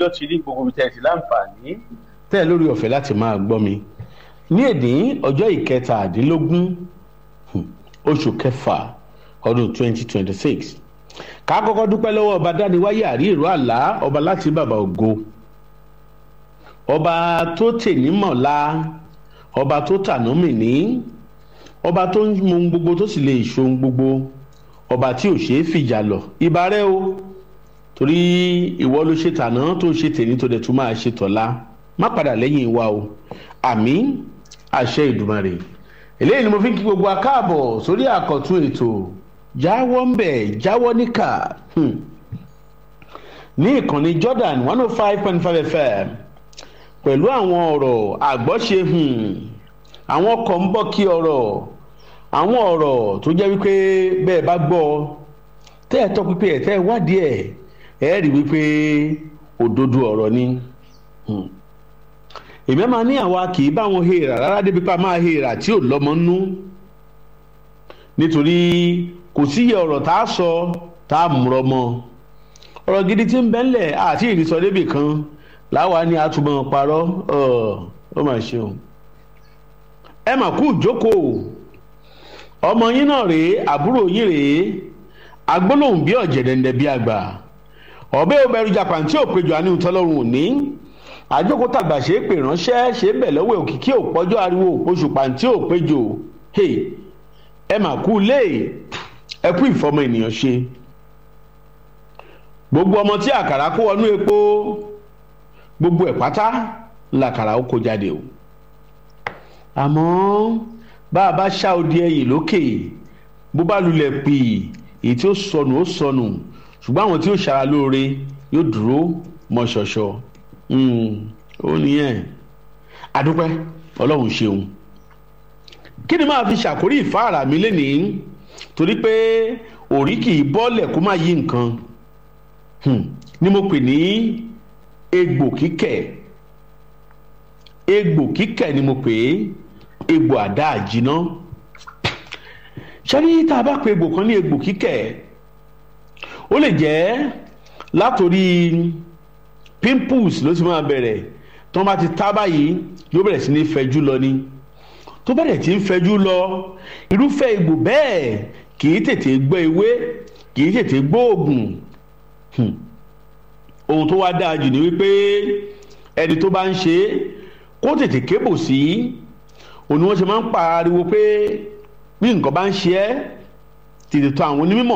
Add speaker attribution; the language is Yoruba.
Speaker 1: lọ́jọ́ ti rí gbogbo tẹ̀ sí láǹfààní tẹ́ lórí ọ̀fẹ́ láti máa gbọ́ mi ní èdè ọjọ́ ìkẹtàdínlógún oṣù kẹfà ọdún 2026 ká kọ́kọ́ dúpẹ́ lọ́wọ́ ọba dániwáyé àrí ìró àlá ọba láti bàbá ògo ọba tó tèní mọ̀lá ọba tó tànú mìíní ọba tó ń mú gbogbo tó sì lè ṣohun gbogbo ọba tí ò ṣeé fìjà lọ ìbà rẹ o torí ìwọ ló ṣe tàná tó ṣe tèní tó dẹ̀ tún máa ṣe tọ̀la má padà lẹ́yìn wa o àmì àṣẹ ìdùmarè eléyìí ni mo fi ń kí gbogbo akáàbọ̀ sórí àkọ́tún ètò jáwọ́ ń bẹ̀ jáwọ́ níkà ní ìkànnì Jordan one oh five point five FM pẹ̀lú àwọn ọ̀rọ̀ àgbọ́ṣe àwọn ọkọ̀ ń bọ̀ kí ọ̀rọ̀ àwọn ọ̀rọ̀ tó jẹ́ wípé bẹ́ẹ̀ bá gbọ́ tẹ́ ẹ̀ tọ́ pípé ẹ̀ tẹ́ ẹ̀ wádìí ẹ̀ ẹ̀ rí wípé òdodo ọ̀rọ̀ ni èmi máa ní àwa kì í bá wọn hèèrà rárá débi pa máa hèèrà tí ò lọ́mọ nú nítorí kò síyẹ ọ̀rọ̀ tá a sọ tá a múrọ mọ́ ọ̀rọ̀ gidi tí ń bẹ́ńlẹ̀ àti ìrìsọ débì kan láwa ni a túbọ̀ parọ́ ó mà ṣe o ẹ mà kú ìjókòó ọmọ yín náà rèé àbúrò yín rèé agbólóhùn bí ọ̀jẹ̀dẹ̀ndẹ̀ bí àgbà ọ̀bẹ òbẹ̀rù japan tí ò péjọ àníhùn tọ́lọ́run òní àjókòó tàgbà ṣe é pè ránṣẹ́ ṣe é bẹ̀ lọ́wọ́ òkìkí òpọ́jọ́ ariwo òpóṣù pàǹtí òpéjọ ẹ mà kú lé ẹ kú ìfọmọ ènìyàn ṣe gbogbo ọmọ tí àkàrà kó wọnú epo gbogbo ẹ̀ pátá làkàrà ó kó jáde o àmọ́ bá a bá ṣá odi ẹyìn lókè bó bá lulẹ̀ pì èyí tí ó sọnù ó sọnù ṣùgbọ́n àwọn tí ó ṣara lóore yóò dúró mọ́ ṣọ̀ṣọ̀ ó nìyẹn adúpẹ́ ọlọ́run ṣeun kí ni máa fi ṣàkórí ìfáàrà mi lénìí torí pé òrí kì í bọ́lẹ̀ kó má yí nǹkan ni mo pè ní egbò kíkẹ̀ egbò kíkẹ̀ ni mo pè é egbò àdá àjìná ṣẹ́ni tá a bá pe egbò kan ní egbò kíkẹ̀ ó lè jẹ́ látòrí pimples ló ti máa bẹ̀rẹ̀ tó bá ti tá báyìí yóò bẹ̀rẹ̀ sí ní fẹjú lọ ni tó bẹ̀rẹ̀ tí ń fẹjú lọ irúfẹ́ egbò bẹ́ẹ̀ kì í tètè gbọ́ ewé kì í tètè gbọ́ oògùn ohun tó wá dáa jù ni wípé ẹni tó bá ń ṣe kó tètè kébò sí òun ni wọ́n ṣe máa ń pariwo pé bí nǹkan bá ń ṣe ẹ́ tètè tọ̀ àwọn onímọ̀